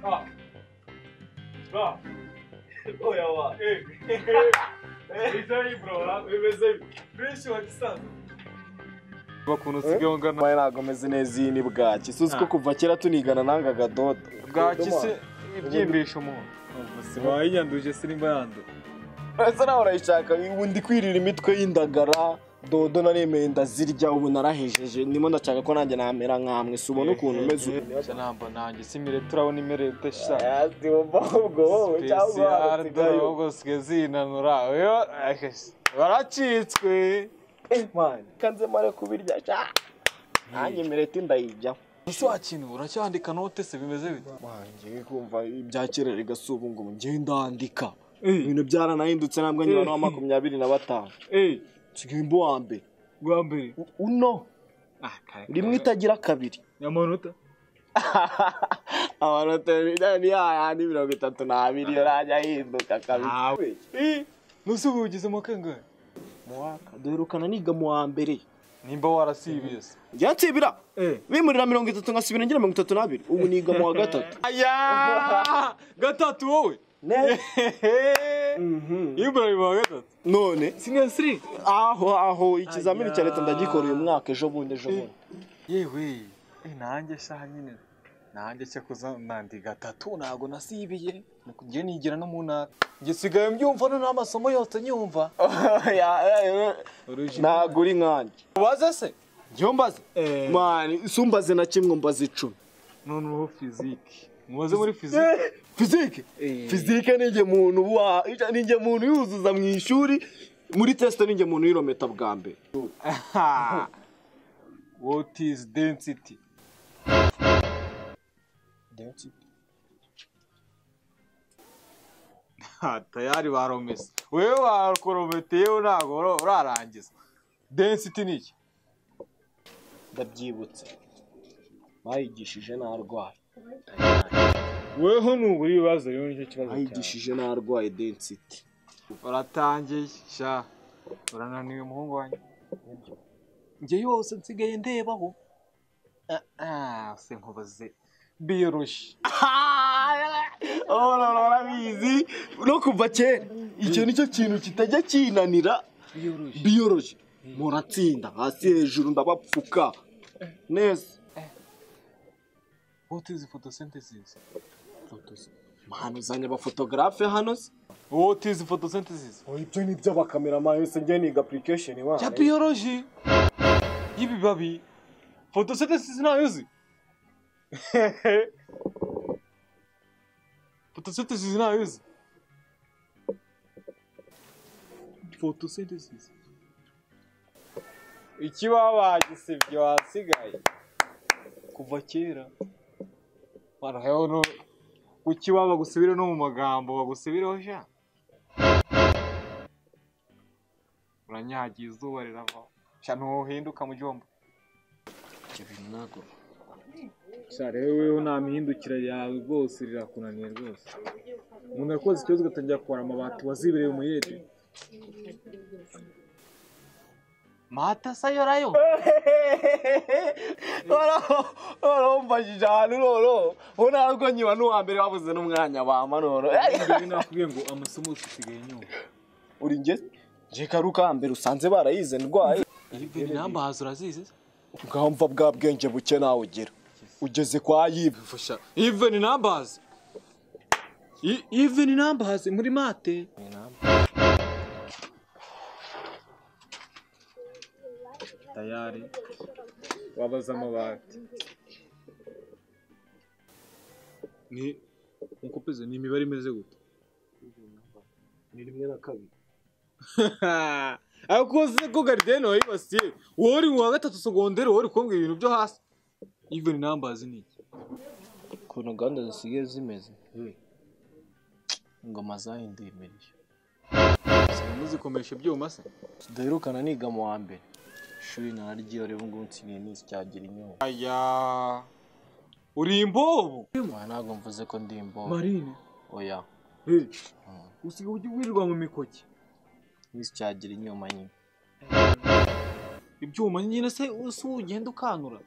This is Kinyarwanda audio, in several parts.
Ha. Ha. Oyawa. Ei. Veja aí, bro. Veja aí. Veja o Akisano. bakuntu sigongana Mbaye ntabwo ameze neza iyi ni bwaki si uzi ko kuva kera tunigana n'anga gadodo bwaki se ibyimbisha umuntu sibaye yanduje sirimba yanduye uretse nawe urayishaka ubu ndi kwirira imitwe y'indagara dodo naremeye ndazirya ubu narahejeje ndimo ndashaka ko nanjye namera nkamwe si ubona ukuntu umeze ubu namba nanjye simire turabona imere udashya ubu ahubwo usigaye zinanura Oyo, eh, baracitswe kanze mare kubirya sha nanjye mireti ndayirya ese wakintu uracyandika note se bimeze bite wanjye kumva ibya kera rigasa ubu ngo ngenda ndandika ibintu byaranahindutse ntabwo niba na makumyabiri na batanu eee nsigaye imbu wa mbere bwa mbere U- uno rimwe itagira kabiri amanota amanota ni yayandi mirongo itatu n'abiri urajya ahinduka kabiri eee nuse ubu ugize amakangahe duherukana niga mu wa mbere nimba warasibiyese njya nsibira eee bimurira mirongo itatu nkasibira ngira mirongo itatu n'abiri ubu niga mu wa gatatu aya gatatu wowe ibrahim wa gatatu none sinyasiri aho aho ikizamini cya leta ndagikora uyu mwaka ejo bundi ejo bundi yewe eh, nanjye shaha nyine nanjye cyakoza nandi gatatu ntabwo nasibiye ngiye nigira no mu ntara ngisigaye mbyumva no n'amasomo yose nyumva ntabwo uri nkanjye ubaze se njyewe mbaze mani si umbaze na kimwe mbaze icumi noneho fiziki mubaze muri fiziki fizike fizike ni njye muntu wa ni njye muntu yuzuza mu ishuri muri tesite ni njye muntu uyirometa bwa mbere Ha! what is density Ha, tayari baromese wewe bakorometeyeho ntabwo ura- urarangiza density ni iki ndabyibutse bayigishije narwaye weho nubura ibibazo rero nicyo kibazo bayigishije narwaye density uratangiye sha urananiwe muhungu wanjye njye yose nsigaye ndebaho Ah, ah, se nkubaze biyoroshye urabizi no kuva kera icyo nicyo kintu kitajya kinanira biyoroje muratsinda hasi hejuru ndabapfuka neza what is photosynthesis mahano uzanye abafotogarafe hano se what is photosynthesis ibyo ni by'abakameramani yose njye niga application ya biyoroji y'ibibabi photosynthesis ntayo uzi photosynthesis ntayo uzi photosynthesis ikibaho bagisibye wasigaye kuva kera baraheho no ku kibaho bagusubire no mu magambo bagusubireho sha uranyagiye izuba rirava sha ntuhinduka mu gihombo sha rero wewe nta mihindukire yawe rwose rirakunaniye rwose umuntu yakoze ikibazo ugatangira kubara amabati wazibiriye mu yedi mata sayo rayo warambajije ahantu roro ubu ntabwo nkiba n'uwa mbere babuze n'umwanya bamanoro nakubwiye ngo amasomo usigaye nyuma uri njye njye karuka mbere usanze barayize ndwaye ibyo namba hazi urazizi ngamva bwa bwenge buke nawe ugira ugeze kwa yibe fasha even numbers I- even numbers muri mate tayari wabaza amabati ni nkuko peze ni imibare imeze gute ni rimwe na kabiri ariko uzi ko garideni wayibasiye wowe uri mu wa gatatu sogonderi wowe uri kumbwira ibintu byo hasi even numbers ni iki ukuntu gahunda zisigaye zimeze ingoma zahinduye imirishyo muzikomesha ibyuma se tudaherukana niga mu wa mbere ishuri nararyiyo rero ubu ngubu nsigaye nizi cyagira inyota aya uri imbobo ntabwo mvuze ko ndi imboro marine oya usiga ujya wirirwa mu mikoki nizi cyagira inyuma nyine ibyuma nyine se usi ugenda ukanura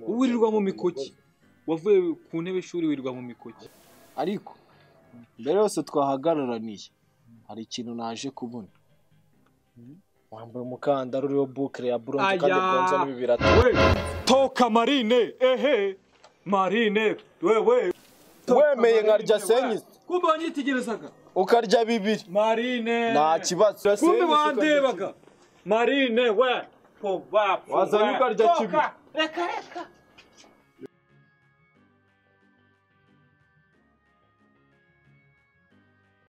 wirirwa mu mikoki wavuye ku ntebe y'ishuri wirwa mu mikoki ariko mbere yose twahagararaniye hari ikintu naje kubona wambaye umukandara uriho bukire ya buronze kandi Aya. bwonze n'ibibirata we toka marine ehe marine wewe wemeye nkarya senyisi kumbe wanyitegerezaga ukarya bibiri marine nta kibazo kumbe Senyisi ukarya wandebaga marine we pova Wazanye ukarya Toka. kibiri. reka reka